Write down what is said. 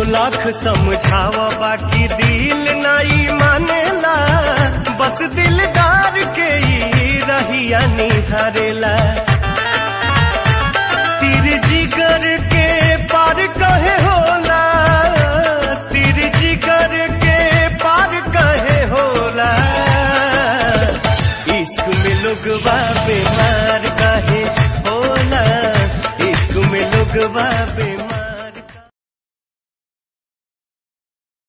लाख समझावा बाकी दिल नाई मानेला बस दिलदार के ही रहिया निहारेला तीर जिगर के पार कहे होला तीर जिगर के पार कहे होला इश्क में लोगवा बीमार काहे होला इश्क में लोगवा बीमार